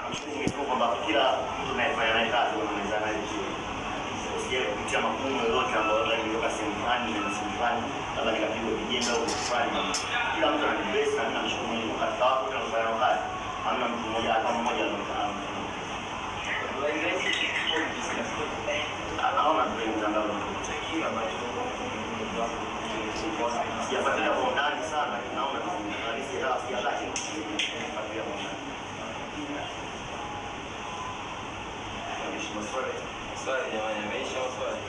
Nimeshukuru kwamba kila mtu anayefanya naye kazi unaweza naye vizuri. Usije kupitia magumu yoyote ambayo labda nilitoka sehemu fulani na sehemu fulani, labda nikapigwa vijembe au kitu fulani. Kila mtu ana best na mimi namshukuru Mungu katika watu wote wanaofanya nao kazi. Hamna mtu mmoja hata mmoja anaonekana. Naona tu kwenye mtandao sijafuatilia kwa undani sana, naona tu halisi ya sijakaa chini kufuatilia kwa undani. Maswali Swali jamani, yameisha maswali?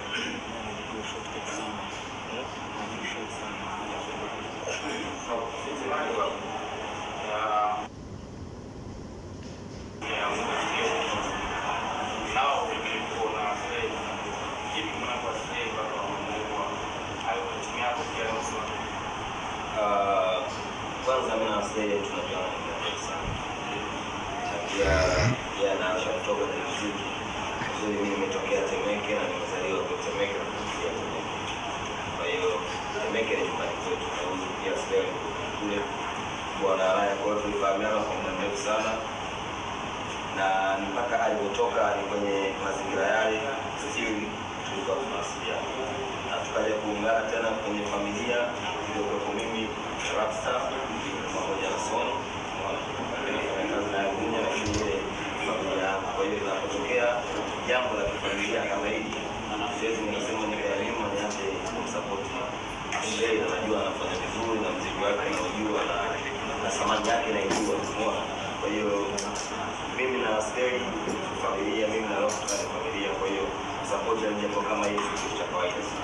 Ah, Kwanza mimi na Wasee tunajuana ni marafiki sana. Pia yeye anaasha kutoka kwenye muziki. Uzuri mimi nimetokea Temeke na nimezaliwa kwa Temeke na kukulia Temeke. Kwa hiyo Temeke ni nyumbani kwetu na huyu pia Slay alikuwa kule bwana Raya. Kwa hiyo tulifahamiana kwa muda mrefu sana na mpaka alipotoka ni kwenye mazingira yale still tulikuwa tunawasiliana na tukaja kuungana tena kwenye familia iliyokuwepo mimi Rapstar pamoja na Sony nafanya kazi naye Gunya lakini ile familia yangu. Kwa hiyo inapotokea jambo la kifamilia kama hili, siwezi nikasema nikaelimu niache kumsapoti Slay. Najua anafanya vizuri na mziki wake naujua na na thamani yake naijua, umeona. Kwa hiyo mimi na Slay familia, mimi na Rapstar ni familia, kwa hiyo sapoti ya jambo kama hili ni kitu cha kawaida sana.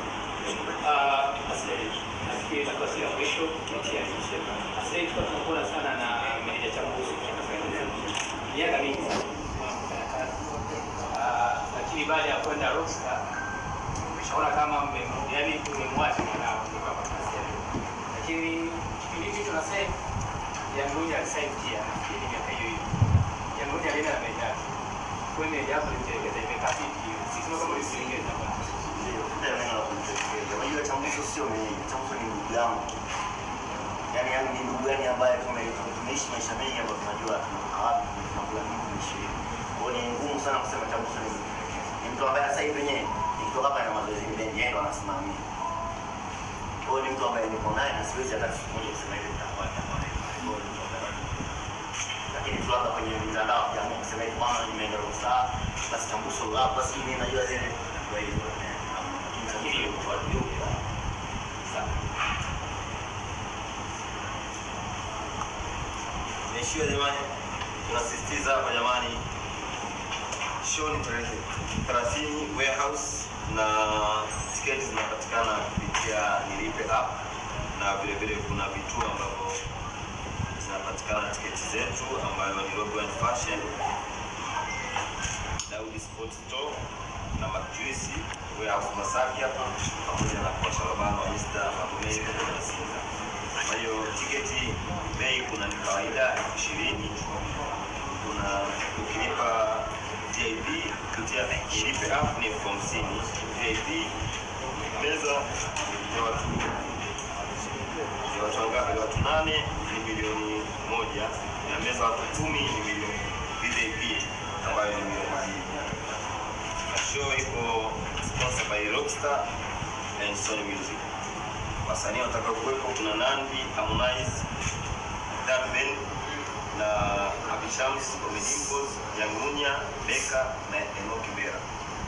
nafikiri itakuwa si ya mwisho kupitia nchi. Sasa hivi tunakuona sana na meneja Chambuzi miaka mingi sana kufanya kazi. Ah, lakini baada ya kwenda Rockstar umeshaona kama mmem- yaani umemwacha mwanao kutoka kwa kazi yake. Lakini kipindi hicho tunasema Yanguja alisaini pia nafikiri miaka hiyo hiyo. Yanguja alienda na meneja yake. Kwa hiyo meneja yako imetelekeza imekaa vipi? Sisi tunaona kama ulisilingeza bwana. Ndio, ndio neno la kumtekeleza. Unajua Chambuso sio mimi, Chambuso ni ndugu yangu. Yaani yaani ni ndugu yani ambaye tume- tumeishi maisha mengi ambayo tunajua tunatoka wapi, tunakula nini, tunaishi vipi. Kwa hiyo ni ngumu sana kusema Chambuso ni ni mtu ambaye sasa hivi wenyewe nikitoka hapa na mazoezi mengi yeye ndo anasimamia. Kwa hiyo ni mtu ambaye niko naye na siwezi hata siku moja kusema hivi nitakuwa nitakuwa naye. Kwa hiyo ni mtu ambaye lakini tu labda kwenye mitandao ya kijamii kusema hivi bwana nimeenda Rockstar basi Chambuso hapa si mimi najua zile kwa hiyo lakini ilikuwa ndio sana Niishie jamani, tunasisitiza hapa jamani, show ni tarehe 30 warehouse na tiketi zinapatikana kupitia Nilipe app na vile vile kuna vituo ambavyo zinapatikana tiketi zetu ambayo ni Robo and Fashion, Daudi Sport Store na Majuisi warehouse Masaki hapa pamoja na kwa Shalabano wa Mr. Magomeni pamoja na Sinza. Kwa hiyo tiketi bei kuna ni kawaida elfu ishirini kuna ukilipa VIP kupitia ilipe app ni elfu hamsini VIP meza ya watu ya watu wangapi? Ya watu nane ni milioni moja na meza watu kumi ni milioni VIP ambayo ni milioni mbili na show iko sponsored by Rockstar and Sony Music wasanii watakaokuwepo kuna Nandi, Harmonize, Darben na Abishams, Omedimpos, Yangunya, Beka na Enoki Bera.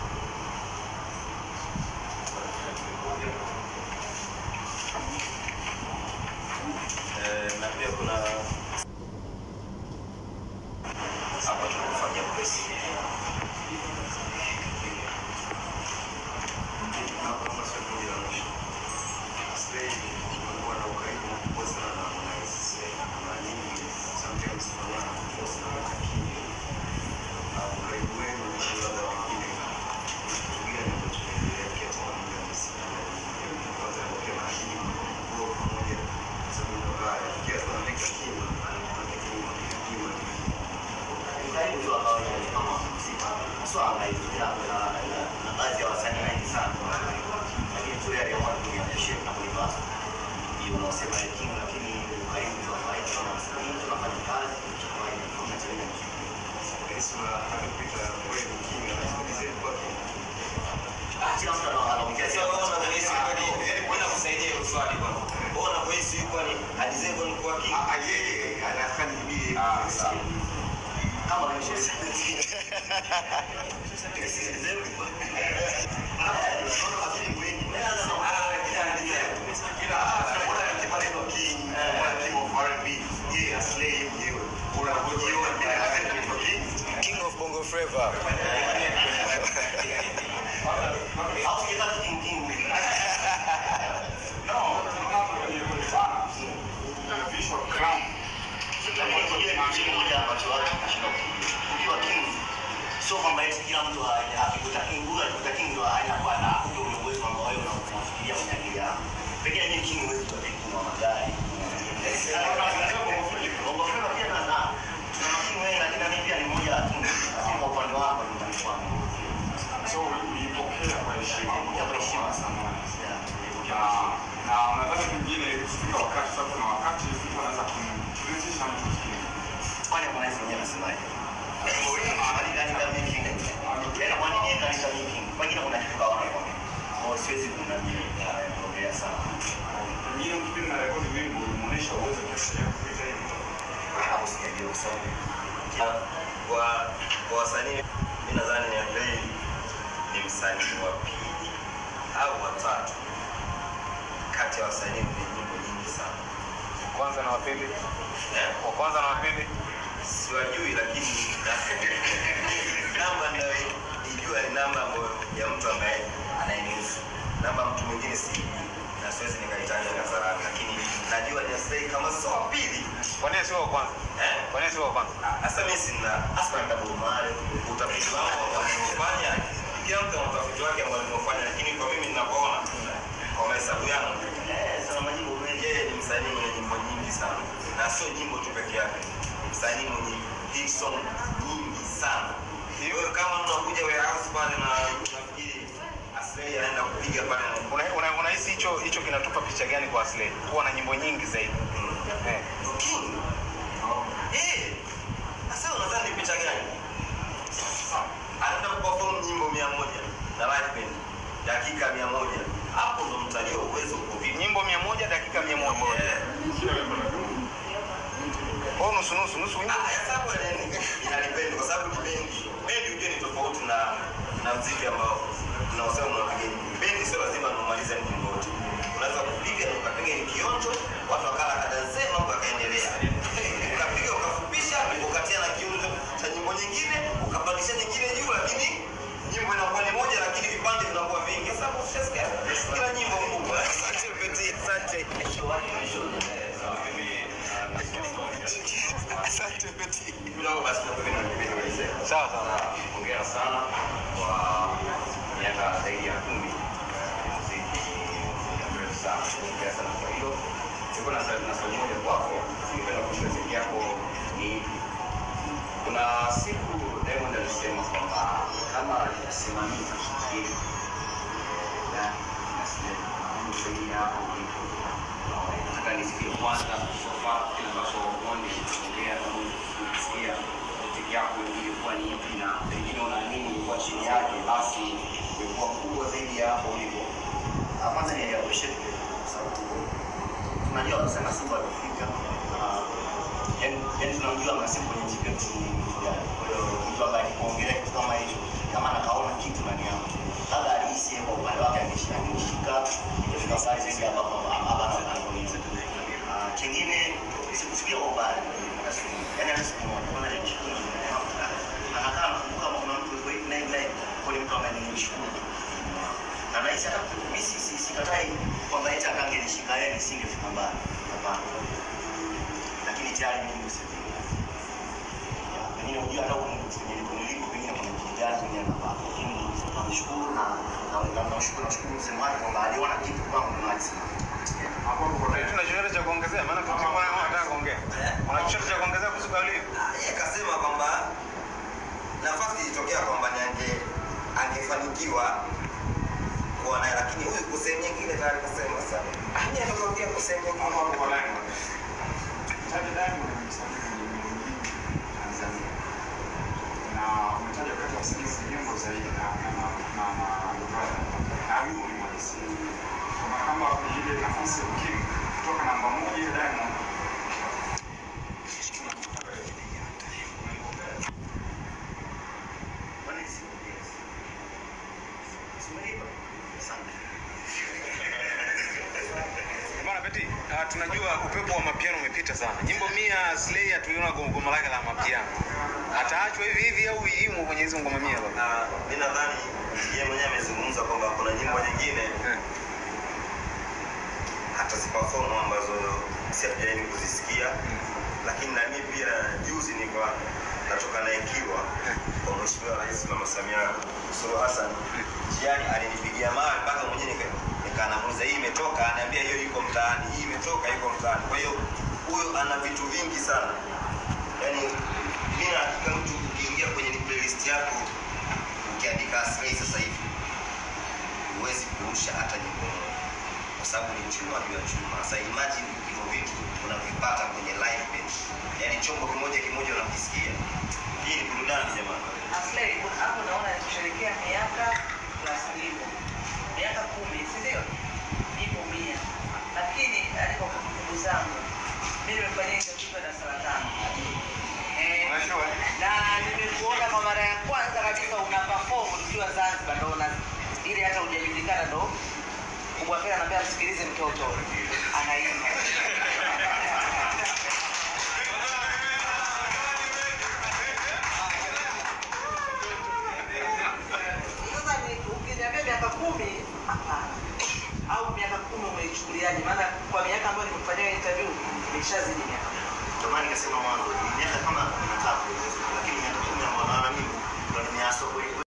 Eh, na pia kuna hapa tunafanya press. Mkali ndio ambao ni kama swala hizi na na- na baadhi ya wasanii wengi sana. Lakini tu yale ya watu ya appreciate na kulipa. Hiyo unaosema ya king lakini karibu ndio ambao kama wasanii tunafanya kazi kwa kawaida kwa mchezo. Ah, sawa. Kama ni sisi. King of Bongo Flava. Au kila king king. No, tunaona kwenye kulifana. Na visual crown. Ukiwa king sio kwamba eti kila mtu akikuta king huyu akikuta king ndo anakuwa na ndio ule uwezo ambao wewe unafikiria kwenye akili yako. Pekee mimi king huwezi kuwa king wa magari. Bongo Flava pia na na tuna making wengi lakini mimi pia ni mmoja wa king. Kwa upande wako ni mtu wangu. So, uliipokea kwa heshima. Ya kwa heshima sana. Na na nadhani pengine kufika wakati sasa kuna wakati mtu anaweza kumrithisha mtu mwingine. Kwani Harmonize mwenyewe anasemaje? Hali gani kama making? Tena kwa nini yeye kanisa making? Pengine kuna kitu kaona kwa mimi. Kwa siwezi kunani kuongea sana. Pengine ukipenda na rekodi wimbo umeonyesha uwezo kiasi ya kupita hivi. Hapo sijajua kusoma. Kwa kwa wasanii mimi nadhani ni Ablay ni msanii wa pili au wa tatu kati ya wasanii wenye nyimbo nyingi sana. kwanza na wapili Eh? wa kwanza na wapili siwajui lakini namba ninayoijua ni namba ambayo ya mtu ambaye anayenihusu namba mtu mwingine sijui na siwezi nikaitaja hadharani lakini najua ni Aslay kama sio wa pili kwa nini sio wa kwanza eh? kwa nini sio wa kwanza hasa mimi sina Hasa ndio mahali utafiti wangu ambao nimefanya kila mtu ana utafiti wake ambao nimefanya lakini kwa mimi ninavyoona kwa mahesabu yangu eh sana majibu mengi. yeye ni msanii mwenye nyimbo nyingi sana na sio nyimbo tu peke yake ni msanii mwenye hit song nyingi sana wewe kama unakuja warehouse pale na unafikiri Aslay anaenda kupiga pale na Una- una- unahisi hicho hicho kinatupa picha gani kwa Aslay kuwa na nyimbo nyingi zaidi eh. King eh sasa unadhani ni picha gani anaenda kuperform nyimbo mia moja na live band dakika mia moja hapo ndo mtajua uwezo uko vipi nyimbo mia moja dakika mia moja Eh. Kila wimbo na dumu. au nusu nusu nusu wimbo Ah, hesabu ina- inadepend kwa sababu ni bendi. Bendi ujue ni tofauti na na mziki ambao tunaosema unapiga. Bendi sio lazima umalize nyimbo yote. Unaweza kupiga na ukapiga ni kionjo, watu wakala kadanse mambo yakaendelea. Ukapiga ukafupisha, ukatia na kionjo cha nyimbo nyingine, ukapandisha nyingine juu lakini nyimbo inakuwa ni moja lakini vipande vinakuwa vingi. Sasa ushasikia kila nyimbo kubwa. Asante Peti, asante. Asante Peti. Kidogo basi tunapenda kuelezea. sawa sawa hongera sana kwa miaka zaidi ya kumi muziki muda mrefu sana hongera sana kwa hilo siko na swali na swali moja kwako ningependa kujua zaidi yako ni kuna siku Diamond alisema kwamba kama alisimamia hili na nasema zaidi hapo ulipo nataka nisikie kwanza sofa kile ambacho Mondi ongea na Mondi kusikia tiki yako ilikuwa ni ipi na pengine unaamini ilikuwa chini yake basi ilikuwa kubwa zaidi ya hapo ulipo Ah, Kwanza ni appreciate kwa sababu tunajua kusema Simba alifika ah, yaani yaani tunamjua Masimu kwenye muziki wetu ni mtu gani. Kwa hiyo mtu ambaye alikuongelea kitu kama hicho, kama maana kaona kitu ndani yako, labda alihisi yeye kwa upande wake angeshi- angeshika ingefika pale zaidi ambapo hapa na anaponiza. Ah, Kingine sikufikia kwa ubaya, yaani hata siku moja kwanza nilimshukuru anakaa nakumbuka kama kuna mtu yuko hivi na hivi na hivi, kwa hiyo mtu ambaye nilimshukuru na nahisi hata mimi si- si- sikatai kwamba eti hata angenishika yeye nisingefika mbali, hapana, lakini tayari mimi nimesafiri. Ya, Pengine hujui hata huko nilipo nilipo, pengine kuna kitu gani pengine napata, lakini namshukuru na na- na- namshukuru namshukuru msemaji kwamba aliona kitu kwangu na alisimama. Hapo hapo kwa tuna chochote cha kuongezea maana tulikuwa nataka kuongea una chochote cha kuongezea kuhusu kauli hiyo Ah, yeye kasema kwamba nafasi ilitokea kwamba ni ange angefanikiwa kuwa naye, lakini huyu kwa sehemu nyingine tayari kasema sasa, ah, yeye ametokea kwa sehemu hapo nyingine. hapo kwa Diamond. Mtaja Diamond ni msanii mwenye nyimbo nyingi Tanzania. Na umetaja kati ya wasanii wenye nyimbo zaidi na na na na na brother. Na wimbo ni mhalisi. Kama kama ile nafasi ya King kutoka namba moja Diamond tunajua upepo wa mapiano umepita sana. Nyimbo mia Slay hatuliona go- goma lake la mapiano. Ataachwa hivi hivi au imo kwenye hizo ngoma mia baba? na mi nadhani yeye mwenyewe amezungumza kwamba kuna nyimbo nyingine Eh. hataziperform ambazo si hatujaini kuzisikia lakini na mimi pia juzi nilikuwa natoka na ikiwa kwa mheshimiwa rais mama Samia Suluhu Hassan njiani alinipigia mawe mpaka mwenyewe nika- nikanamuuliza hii imetoka anaambia hiyo iko mtaani hii imetoka iko mtaani kwa hiyo huyo ana vitu vingi sana yaani mimi na hakika mtu ukiingia kwenye ni playlist yako ukiandika Aslay sasa hivi huwezi kurusha hata nyimbo moja kwa sababu ni chuma juu ya chuma. Sasa imagine hivyo vitu unavipata kwenye live band, yaani chombo kimoja kimoja unakisikia. Hii ni burudani jamani. Aslay, hapo naona kusherehekea miaka plus nyimbo miaka kumi, si ndio? Nyimbo mia, lakini hadi kwa kumbukumbu zangu mimi nimefanyia interview na saratani eh, na nimekuona kwa mara ya kwanza kabisa una perform ukiwa Zanzibar, ndo una ili hata hujajulikana ndo kubwa pia anambia msikilize mtoto anaimba